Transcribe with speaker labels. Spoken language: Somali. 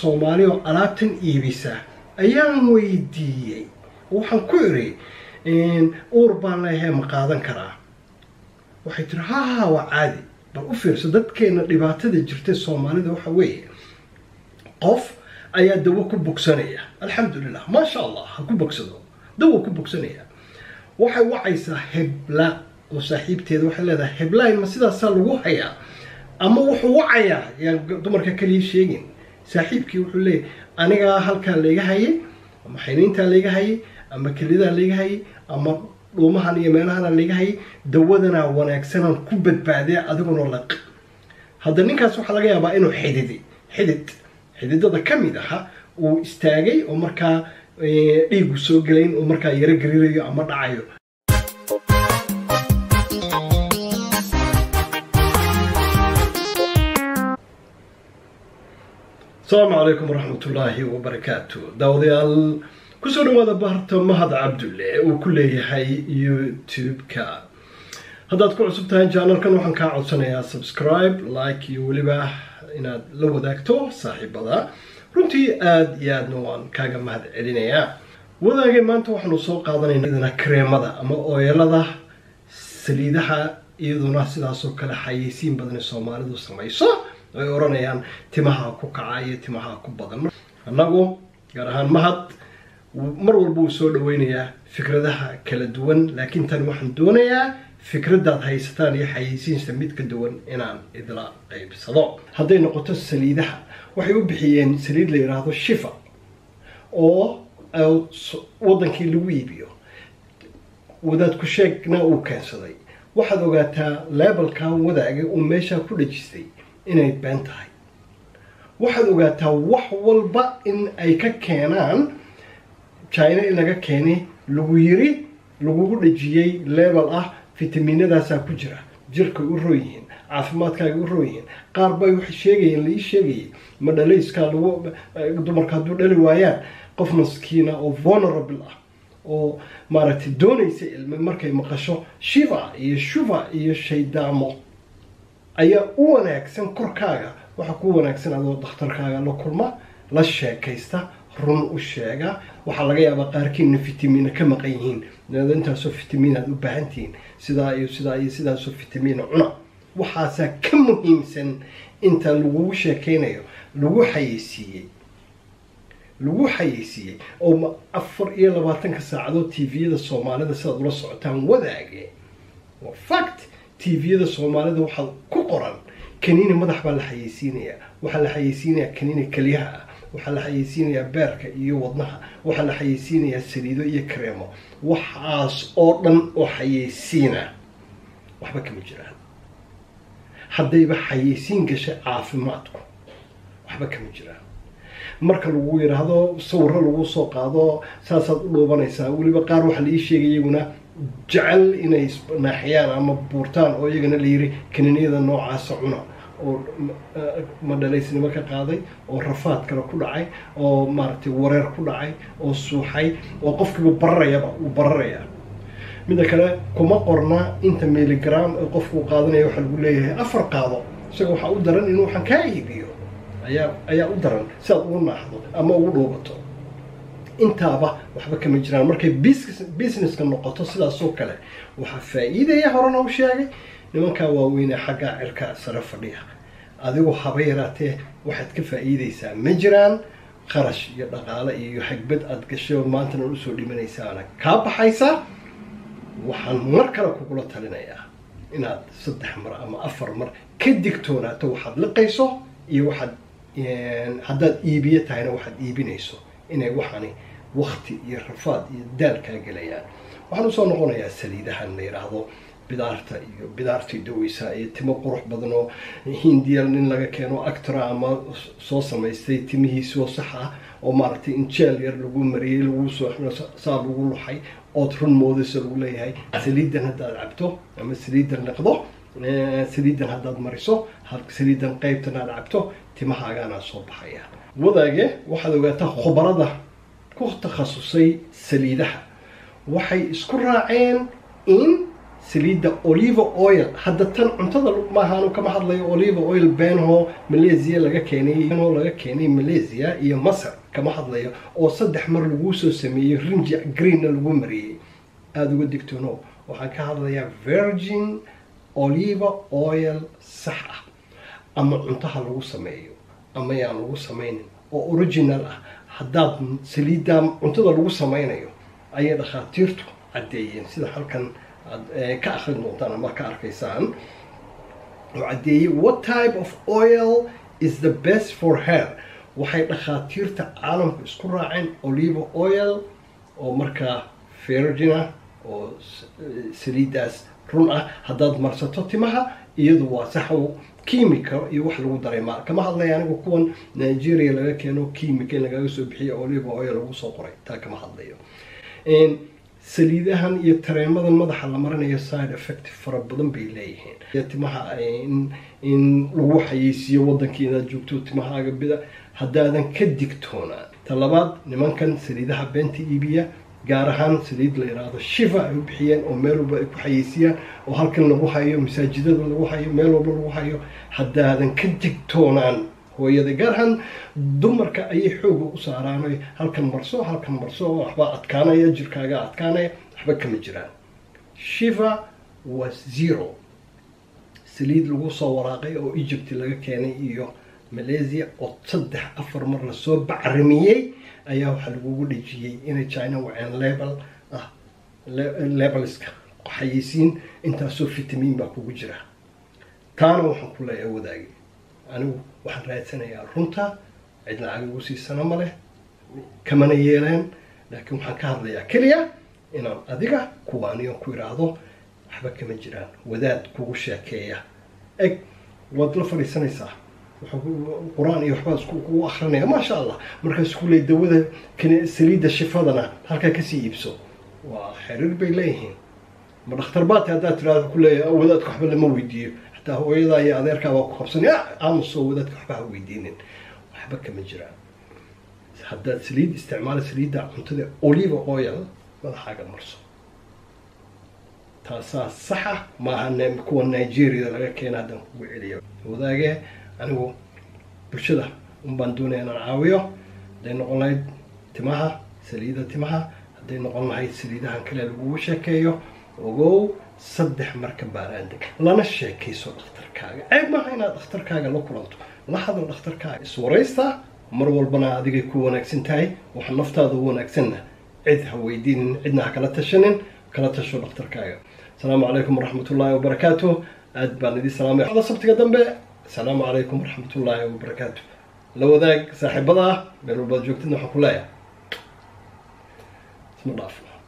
Speaker 1: soomaali oo alaabtan iibisa ayaan weydiiyey waxaan ku iri uur baan leeyahay ma qaadan karaa waxay tiri ha ha waa caadi bal u fiirso dadkeena dhibaatada jirta soomaalida waxa weeye qof ayaa dawo ku bogsanaya alxamdulilah maasha allah ha ku bogsado dawo ku bogsanaya waxay wacaysaa hebla oo saaxiibteeda waxay leedahay heblayn ma sidaasaa lagu hayaa ama wuxuu wacayaa yaan dumarka kaliya sheegin saaxiibkii wuxuu leeyahy anigaa halkaa layga hayay ama xiniintaa layga hayay ama kelidaa layga hayay ama dhuumahan iyo meelahana layga hayay dawadanaa wanaagsanaan ku badbaadee adiguna laq hadda ninkaas waxaa laga yaabaa inuu xididi xidid xididada ka mid aha uu istaagay oo markaa dhiigu soo gelayn oo markaa yaro gariirayo ama dhacayo asalaamu calaykum waraxmat ullaahi wabarakaatu daawadayaal kusoo dhawaada baarta mahad cabdulle uu ku leeyahay youtube-ka haddaad ku cusub tahay janalkan waxaan kaa codsanayaa subscribe like iyo weliba inaad la wadaagto saaxiibada runtii aada iyo aadna waan kaaga mahad celinayaa wadaagay maanta waxaanu soo qaadanayna kareemada ama ooyalada saliidaha iyaduna sidaasoo kale xayeysiin badan ee soomaalidu samayso ay odhanayaan timaha ku kaca iyo timaha ku badan annagu gaar ahaan mahad mar walba uu soo dhaweynayaa fikradaha kala duwan laakiin tani waxaan doonayaa fikradaad haysataan iyo xayeysiinsta mid ka duwan inaan idla qaybsado hadday noqoto saliidaha waxay u bixiyeen saliid la yidhaahdo shifa oo wadankii lagu iibiyo wadaad ku sheegna uu keensaday waxaad ogaataa lebalkan wadaaga uu meeshaa ku dhajistay inay been tahay waxaad ogaataa wax walba in ay ka keenaan china in laga keenay lagu yiri lagugu dhajiyey lebel ah fitaminadaasaa ku jira jirkay u roo yihiin caafimaadkaaga u roo yihiin qaar bay waxay sheegayeen laii sheegayay ma dhalayskaa lagu dumarka hadduu dhali waayaan qof maskiina oo vulnerable ah oo maaragtay doonaysa ilme markay maqasho shiva iyo shuva iyo shaydaamo ayaa u wanaagsan korkaaga waxaa ku wanaagsan adoo dakhtarkaaga la kulma la sheekaysta run u sheega waxaa laga yaabaa qaarkiina fitamiina ka maqan yihiin intaasoo fitamiin aad u baahantihiin sidaa iyo sidaa iyo sidaasoo fitamiina cuna waxaasaa ka muhiimsan inta lagugu sheekaynayo lagu xayeysiiyey lagu xayeysiiyey oo afar iyo labaatanka saacadood tviyada soomaalida sidaad ula socotaan wadaage waa fact tviyada soomaalida waxaa ku qoran kaniini madax baa la xayeysiinayaa waxaa la xayeysiinayaa kaniini keliyaha ah waxaa la xayeysiinayaa beerka iyo wadnaha waxaa la xayeysiinayaa saliido iyo kareemo waxaas oo dhan oo xayeysiina waxba kama jiraan haddayba xayeysiin gashay caafimaadku waxba kama jiraan marka lagu yidhaahdo sawiro lagu soo qaado saasaad u dhoobanaysaa weliba qaar waxaa la ii sheegay iyaguna jecel inay naaxiyaan ama buurtaan oo iyagana la yiri kaniiniyada noocaasa cuna oo madhalaysnimo ka qaaday oo rafaad kale ku dhacay oo maaragtay wareer ku dhacay oo suuxay oo qofkiiba bararayaba uu bararayaa midda kale kuma qorna inta milligram ee qofkuu qaadanaya waxaa lagu leeyahay afar qaado isaga waxaa u daran inuu waxaan kaa iibiyo ayaa ayaa u daran si aad ugu naaxdo ama ugu dhuubato intaaba waxba kama jiraan markay businesska noqoto sidaasoo kale waxaa faa-iidaya horena u sheegay nimankaa waaweynee xaggaa cirka sare fadhiya adigu haba yaraatee waxaad ka faa-iideysaa ma jiraan qarash iyo dhaqaale iyo hagbad aad gashay oo maantana usoo dhimanaysaana kaa baxaysa waxaan mar kale kugula talinayaa inaad saddex mar ama afar mar ka digtoonaato waxaad liqayso iyo waxaad haddaad iibiye tahayna waxaad iibinayso inay waxaani wakti iyo rafaad iyo daal kaa gelayaan waxaan usoo noqonayaa saliidahan la yidhaahdo bidaarta iyo bidaartii daweysa iyo timo qurux badan oo hindiya nin laga keeno actora ama soo samaystay timihiisoo sax ah oo maaragtay injeel yar lagu mariyey lagu soo saa lagu luxay ood run moodayso lagu leeyahay saliidan haddaad cabto ama saliidan liqdo saliidan haddaad mariso saliidan qeybtan aad cabto timahaagaanaa soo baxaya wadaage waxaad ogaataa khubarada ku takhasusay saliidaha waxay isku raaceen in saliidda olive oil hadda tan cuntada maahaanu kama hadlayo olive oil benho malaysia laga keenay benho laga keenay malaysia iyo masar kama hadlayo oo saddex mar laguu soo sameeyey rinji greenna lagu mariyey aada uga digtoono waxaan ka hadlayaa virgin olive oil sax ah ama cuntaha lagu sameeyo ama yaan lagu samaynin oo original ah haddaad saliidda cuntada lagu sameynayo ayay dhakhaatiirtu caddeeyeen sida halkan aad ka akrin doontaan ama ka arkaysaan oo caddeeyey what type of oil is the best for hair waxay dhakhaatiirta caalamku isku raaceen olive oil oo markaa virgina oo saliiddaas run ah haddaad marsato timaha iyadu waa saxow chemica iyo wax lagu daray ma kama hadlaya anigu kuwan nigeria laga keeno chemica in lagaga soo bixiyo olive oil lagu soo qoray taa kama hadlayo saliidahan iyo tareemadan madaxa la marinayo side effect fara badan bay leeyihiin timaha in lagu xayeysiiyo wadankii inaad joogto timahaaga bida haddaadan ka digtoonaan ta labaad nimankan saliidaha beenta iibiya gaar ahaan saliid la yidhaahdo shiva ay u bixiyeen oo meel walba ay ku xayeysiiyaan oo halkan lagu hayo masaajidada lagu hayo meel walba lagu hayo haddaadan ka digtoonaan hooyada gaar ahaan dumarka ayay xooga u saaraan oy halkan marso halkan marso waxbaa adkaanaya jirkaaga adkaanaya waxba kama jiraan shiva waa zero saliid lagu soo waraaqay oo egypt laga keenay iyo malaysia oo saddex afar mar lasoo bacrimiyey ayaa waxaa lagugu dhejiyey inay china waceen level ah levelska xayeysiin intaasoo fitamiin baa kugu jira taana waxaan ku leeyahay wadaagi anigu waxaan raadsanayaa runta cid lacag igu siisana ma leh kamana yeeleen laakiin waxaan ka hadlayaa keliya inaan adiga kuwaaniyo ku idhaahdo waxba kama jiraan wadaad kugu sheekeeya eg waad la fadhiisanaysaa qur-aan iyo waxbaa isku kugu akrinaya maasha allah markaas ku leey dawada saliidda shifadana halkaa kasii iibso waa xiriir bay leeyihiin ma dhakhtar baati haddaad tirahdo kuleeya wadaadka waxba lama weydiiyo xataa hooyadaa iyo adeerkaa waa ku qabsan aamusoo wadaadka waxba ha weydiinin waxba kama jiraan haddaad saliid isticmaala saliidda cuntada olive oil madaxaaga marso taasaa saxa maaha kuwa nigeria laga keena haddaan kugu celiyo wadaagee anigu bulshada unbaan doonaya inaan caawiyo hadday noqon lahayd timaha saliida timaha hadday noqon lahayd saliidahan kale lagugu sheekeeyo ogow saddex marka baaraandeg lana sheekayso dhakhtarkaaga ceeb maaha inaad dhakhtarkaaga la kulanto la hadal dhakhtarkaaga iswaraysta mar walbana adigay ku wanaagsan tahay waxa naftaada u wanaagsanna cid ha weydiinin cidna ha kala tashanin kala tasho dhakhtarkaaga asalaamu calaykum waraxmat ullaahi wabarakaatu aad baan idin salaamay ada sabtiga dambe asalaamu calaykum waraxmat ullaahi wabarakaatu la wadaag saaxiibada ah meel walbaad joogtidna waxaan ku leeyahay isma dhaafno